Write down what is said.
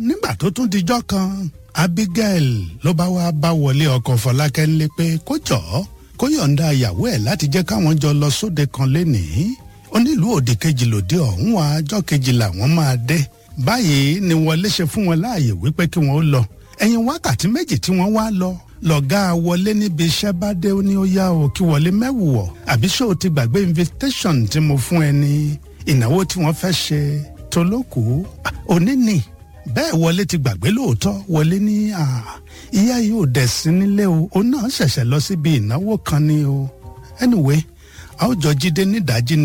nígbà tó tún dijọ́ kan abigail ló bá wá bá wọlé ọkọ fọlákẹ́ ńlẹ́ pé kó jọ̀ọ́ kó yọ̀ǹda ìyàwó ẹ̀ láti jẹ́ káwọn jọ lọ sóde kan lénìí onílùú òde kejì lòdì ọ̀hún wa ọjọ́ kejì làwọn máa dé báyìí ni wọlé ṣe fún wọn láàyè wípé kí wọn ó lọ ẹ̀yìn wákàtí méjì tí wọ́n wá lọ lọ̀gá wọlé níbi iṣẹ́ bá dé ó ní ó yá o kí wọlé mẹ́wùwọ̀ àbí ṣé o ti gbàgbé invitation tí mo fún ẹ ní ìnáwó tí wọ́n fẹ́ ṣe tolókù òní ni bẹ́ẹ̀ wọlé ti gbàgbé lóòótọ́ wọlé ní ìyá yìí ò dẹ̀ sí nílé o òun náà ṣẹ̀ṣẹ̀ lọ síbi ìnáwó kan ni o anyway a ó jọ jíde nídàájí